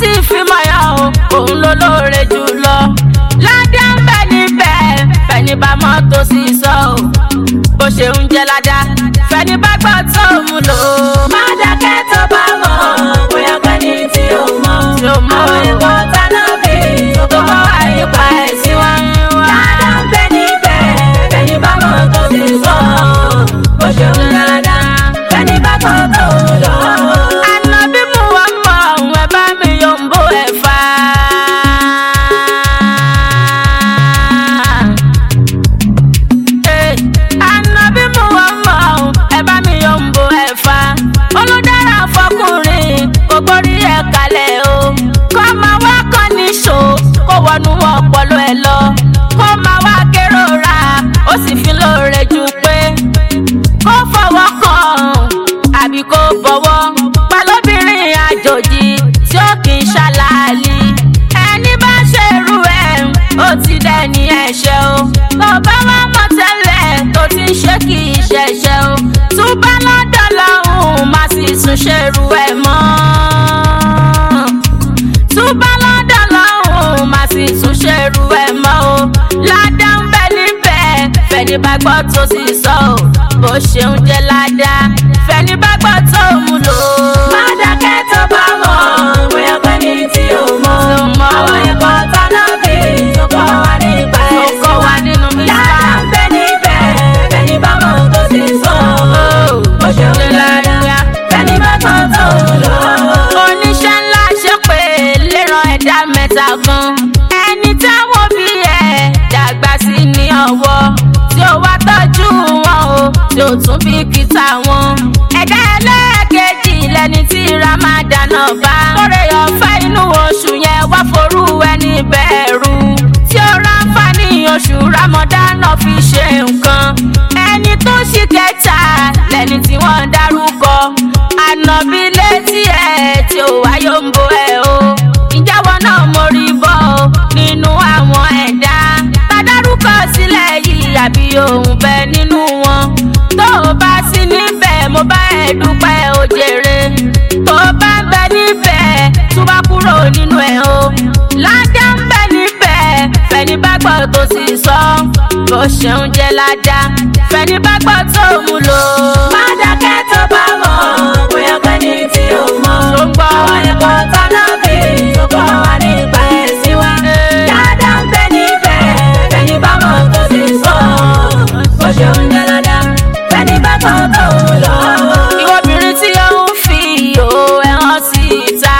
sì fi mọ̀yọ́ o òun ló lóore jùlọ ládá ń bẹ níbẹ̀ fẹ̀ni bá mọ́tò sí sọ o bó ṣe ń jẹ́ ládá fẹ̀ni bá gbọ́ tó mú lò ó. má dákẹ́ tó bá mọ̀ bóyá pẹ́ni tí ó mọ̀ tí ó mọ̀ àwọn ẹ̀kọ́ táná bí tó bá wà nípa ẹ̀sìn wá. ládá ń bẹ níbẹ̀ fẹ̀ni bá mọ́tò sí sọ bó ṣe ń jẹ́ ládá fẹ̀ni bá gbọ́ tó mú lò ó. ànábì mú wa mọ̀ ọ̀hún ẹ bá mi yọ̀ǹbó ẹ̀ fà á. Eh, ànábì mú wa mọ̀ ọ̀hún ẹ bá mi yọ̀ǹbó ẹ̀ fà á. olùdára fọkùnrin kò gbórí ẹ̀ kalẹ̀ o. kó máa wá kọ́ níṣó kó wọnú ọpọlọ ẹ lọ. kó máa wá kérora ó sì fi lóore ju pé kó fọwọ́ kàn àbí kó bọ̀wọ́ pẹ̀lúbìnrin àjòjì tí ó kì í ṣàlàálì ẹni bá ṣerú ẹ̀ ó ti dẹni ẹ̀ṣẹ̀ o tó bá wá mọ̀ tẹ́lẹ̀ tó ti ń ṣe kì í ṣẹ̀ṣẹ̀ o túbá lọ́dọ̀ lọ́hùn má sì tún ṣerú ẹ̀ mọ́ túbá lọ́dọ̀ lọ́hùn má sì tún ṣerú ẹ̀ mọ́ o ládá ń bẹ níbẹ̀ fẹ́ni bá gbọ́ tó sì sọ o bó ṣeun jẹ́ ládá fẹ́ni bá gbọ́ tó mú lò ó. má dákẹ́ tó bá mọ̀ bóyá pé ní tí o mọ̀ àwọn ẹ̀kọ́ táná bí tó kọ́ wa nípa ẹ̀sìn tó kọ́ wa nínú ládá ń bẹ níbẹ̀ fẹ́ni bá mọ̀ tó sì sọ o bó ṣeun jẹ́ ládá fẹ́ni bá gbọ́ tó mú lò ó. oníṣẹ́ ńlá ṣe pé léran ẹ̀dá mẹ́ta kan ẹni táwọn bí ẹ̀ dàgbà sí ní ọwọ́ tí ó wá tọ́jú wọn o tí ó tún bí kìtà wọn. ẹ̀dá ẹlẹ́ẹ̀kejì lẹni tí ramadan náà bá. lórí ọ̀fẹ́ inú oṣù yẹn wá forú ẹni bẹ̀rù. tí ó ráǹfààní oṣù ramadan náà fi ṣe nǹkan. ẹni tó ṣì kẹta lẹni tí wọ́n dárúkọ. ànàbí létí ẹ̀ tí ó wáyé ń bo ẹ̀ o. ìjáwọ́ náà mo rí bọ́ o nínú àwọn ẹ̀dá. tàdárúkọ sílẹ̀ yìí àbí òun bẹ nínú wọn. tó o bá sí níbẹ̀ mo bá ẹ dúpẹ́ o jèrè. tó o bá ń bẹ níbẹ̀ tó bá kúrò nínú ẹ̀ o. ládá ń bẹ níbẹ̀ fẹ̀ni bá gbọ́ tó sì sọ. bó ṣeun jẹ́ ládá fẹ̀ni bá gbọ́ tó mú lò. má dákẹ́ tó bá mọ̀ bóyá pé ní tí o mọ̀. tó ń gbọ́ àwọn ẹ̀kọ́ táná bí tó kọ́ wa nípa ẹ̀sìn wa. ládá ń bẹ níbẹ̀ fẹ̀ni bá mọ̀ tó sì sọ. bó ṣeun jẹ́ ládá fẹ̀ni bá gbọ́ tó mú lò. ìwọ obìnrin tí ó ń fi ìhò ẹ̀hán síta.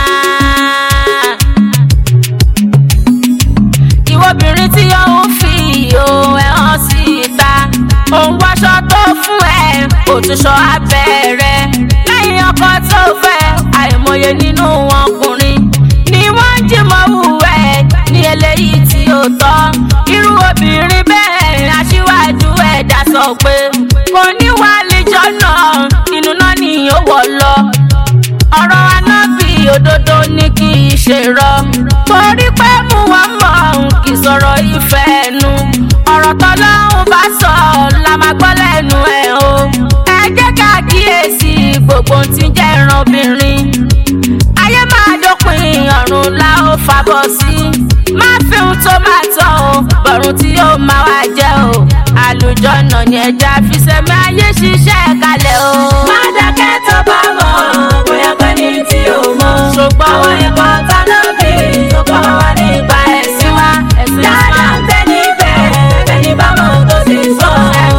ìwọ obìnrin tí ó ń fi ìhò ẹ̀hán síta. òun wáṣọ tó fún ẹ kò tún ṣọ abẹ́ rẹ. lẹ́yìn ọkọ tó fẹ́ àìmọye nínú ọkùnrin ni wọ́n ń jìmọ̀ wù ẹ́ ní eléyìí tí ó tọ́. irú obìnrin bẹ́ẹ̀ aṣíwájú ẹ̀dá sọ pé kò ní wà lẹ́jọ́ náà inú náà ni ó wọ̀ lọ ọ̀rọ̀ anábì òdodo ní kì í ṣe rọ. torí pé mú wọn mọ̀ ọ́n kì í sọ̀rọ̀ ìfẹ́ ẹnu. ọ̀rọ̀ tọ́lọ́hún bá sọ la máa gbọ́ lẹ́nu ẹ̀ o. ẹ jẹ́ ká kíyèsí gbogbo ohun tí ń jẹ́ ìran obìnrin. ayé máa dópin ọ̀run la ó fàbọ̀ sí. má fi ohun tó máa tọ́ o bọ̀rùn tí yóò máa wá jẹ́ o. àlùjọ̀nà ni ẹja fi sẹ́mi ayé ṣiṣẹ́ kalẹ̀ o. má dákẹ́ tó bá mọ̀ bóyá pé ní tí o mọ̀. ṣùgbọ́n àwọn ẹ̀kọ́ táná bí tó kọ́ wa nípa ẹ̀sìn wa. dáadáa ń bẹ níbẹ̀ ẹni bá mọ̀ tó sì sọ.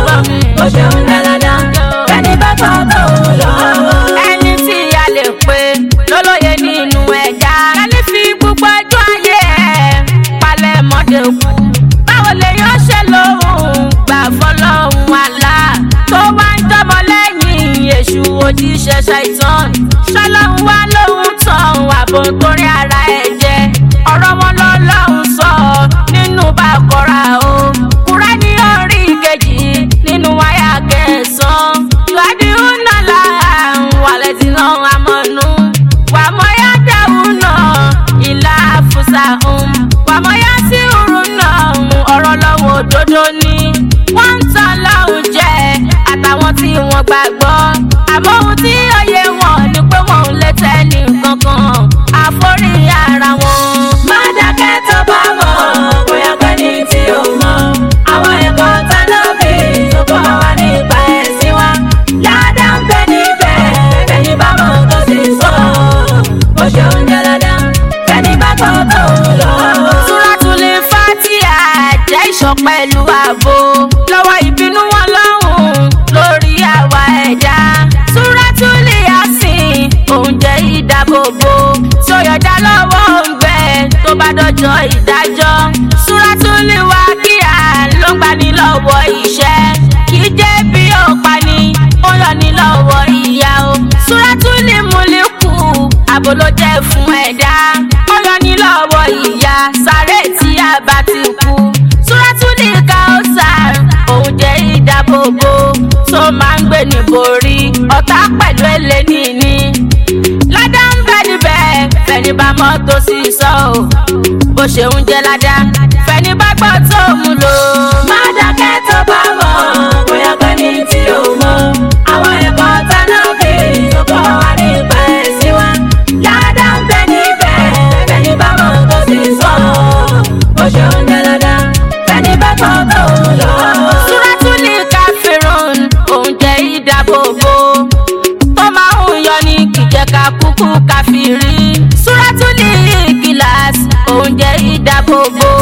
ó ṣeun dáadáa ẹni bá kọ́ tó lọ. ẹni tí a lè pè lólóye nínú ẹ̀dá. ẹni fi gbogbo ọjọ́ ayé ẹ̀ palẹ̀ mọ́dé kú. báwo lèèyàn ṣe lóhùn gbà fọlọ́hún àlá tó wá ń tọmọ lẹ́yìn èṣù òjíṣẹ́ ṣàìtàn ṣọlọ́hún wá lóhùn tán àbò torí ara ẹ̀ jẹ́ ọ̀rọ̀ wọn lọ́lọ́hún sọ nínú bàkọ́ra o kúrẹ́ni orí kejì nínú wáyà kẹsàn-án ìwádìí ń nà láàrún wàlẹ̀ tí náà àmọ́nú wàmọ́yá dáhùn náà ìlà àfúsà ń wàmọ́yá sí òrùn náà ọ̀rọ̀ lọ́wọ́ òdodo ni wọ́n ń tan lọ́hùn jẹ́ àtàwọn tí wọ́n gbàgbọ́ àmọ́ ohun tí òye wọn ni pé wọn ò lè tẹ́ ní kankan àforí ìṣọ́ pẹ̀lú ààbò lọ́wọ́ ìbínú wọn lọ́hùn lórí àwa ẹ̀dá súrátúlì àsìn oúnjẹ ìdábòbò sọyọ̀dá lọ́wọ́ ń bẹ tó bá dọjọ́ ìdájọ́ súrátúlì wá kíá ló ń gbani lọ́wọ́ ìṣẹ́ kì í jẹ́ bí ó pani ó yọ ní lọ́wọ́ ìyá o súrátúlì múlíkù àbò ló jẹ́ fún ẹ̀dá ó yọ ní lọ́wọ́ ìyá sáré tí a bá ti kú súrátúlì káọ́sàr òun jẹ́ ìdábòbò tó máa ń gbé níborí ọ̀tá pẹ̀lú eléni ní ládá ń bẹ níbẹ̀ fẹ̀ni bá mọ́tò sí sọ o bó ṣe ń jẹ́ ládá fẹ̀ni bá gbọ́ tó mú lò. má dákẹ́ tó bá mọ̀ bóyá pé ní tí o mọ̀ àwọn ẹ̀kọ́ tánà bí tó kọ́ wa nípa ẹ̀sìn wa ládá ń bẹ níbẹ̀ fẹ̀ni bá mọ́tò sí sọ bó ṣe ń jẹ́ ládá fẹ̀ni bá gbọ́ tó mú lò. súrátúlì káfíròn òun jẹ́ ìdábòbò tó máa ń yọ ní kìjẹ́ka kúkú káfírí súrátúlì gíláàsì òun jẹ́ ìdábòbò